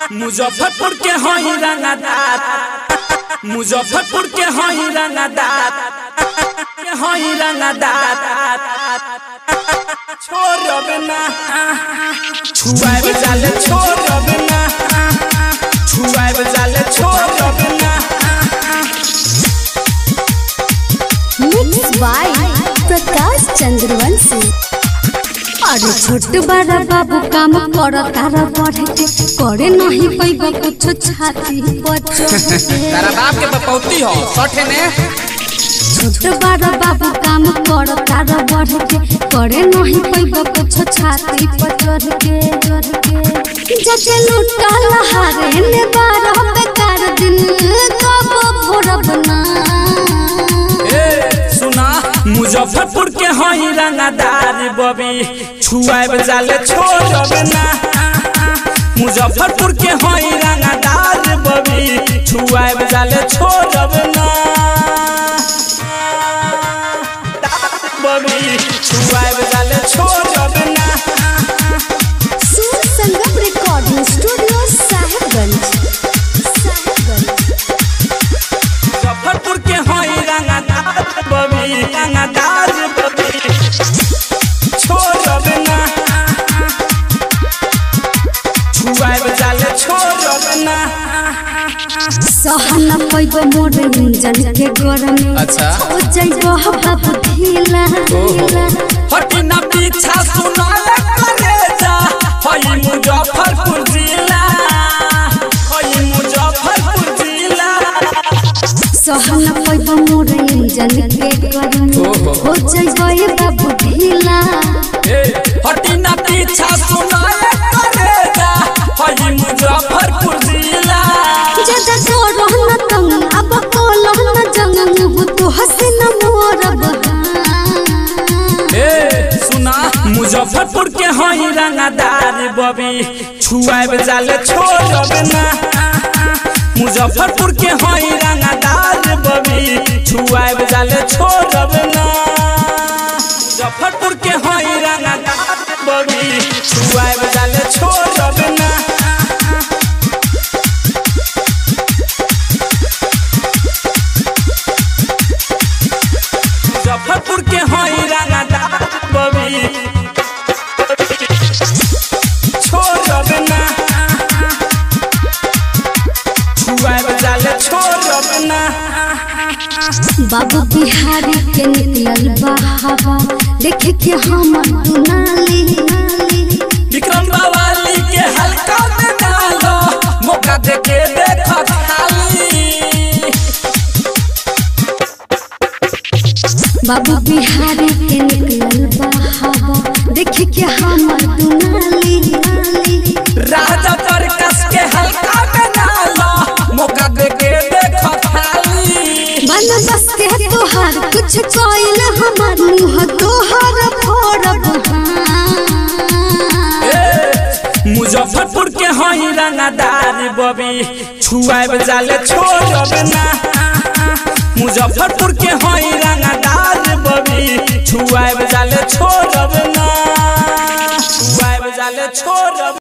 मुजफ्फरपुर के हई रंगदार मुजफ्फरपुर के हई रंगदार के हई रंगदार छोड़ब ना छुआब जाले छोड़ब ना छुआब जाले छोड़ब ना मिक्स बाय प्रकाश चंद्रवंशी अरे छोट बड़ा बाबू काम कर तारा बढ़ के करे नहीं पैब कुछ छाती पर चढ़ के। तारा बाप के पपौती हो सठे ने छोट बड़ा बाबू काम कर तारा बढ़ के करे नहीं पैब कुछ छाती पर चढ़ के चढ़ के जके लूटा लहारे ने बारह बेकार दिन कब भोरब ना ए, सुना मुजफ्फरपुर के हई रंगदार बबी छुआब जाले छोड़ब ना मुजफ्फरपुर के हई रंगदार बबी छुआब जाले छोड़ब ना बबी छुआब जाले छोड़ब ना सुर संगम रिकॉर्डिंग स्टूडियो साहेबगंज साहेबगंज मुजफ्फरपुर के हई रंगदार बबी रंगदार बबी छोड़ब ना छुआब जाले छोड़ब ना सहन पैब मोर इंजन के गरमी अच्छा। हो जाइब बाबू ढीला ढीला हटी ना पीछा सुनाल करे जा हई मुजफ्फरपुर जिला हई मुजफ्फरपुर जिला सहन पैब मोर इंजन के गरमी हो जाइब बाबू ढीला ए, हटी ना पीछा सुनाल करे जा हई मुजफ्फरपुर जिला जदा तोर न तंग अब कोल न जंग मुह तो हसन मोर ए सुना मुजफ्फरपुर के हई रंगदार बबी छुआब जाले छोड़ब ना मुजफ्फरपुर के हई रंगदार बबी छुआब जाले छोड़ब ना मुजफ्फरपुर के हई रंगदार बबी छुआब जाले छोड़ब ना मुजफ्फरपुर के हई रंगदार बबी छोड़ब ना छुआब जाले छोड़ब ना बाबू बिहारी के निकलल बहावा देखे के हमर दुनाली नाली विक्रम बावाली के हल्का में डालो मौका दे के देखो खाली बाबू बिहारी के निकलल बहावा देखे के हमर दुनाली नाली राजा पर कस के हल्का में डालो मौका दे के देखो खाली बन बस के तोहार कुछ कोइल हमर मुंह तोहार फोड़ब हाँ। ए, मुजफ्फरपुर के हई रंगदार बबी छुआब जाले छोड़ब ना मुजफ्फरपुर के हई रंगदार बबी छुआब जाले छोड़ब ना छुआब जाले छोड़ब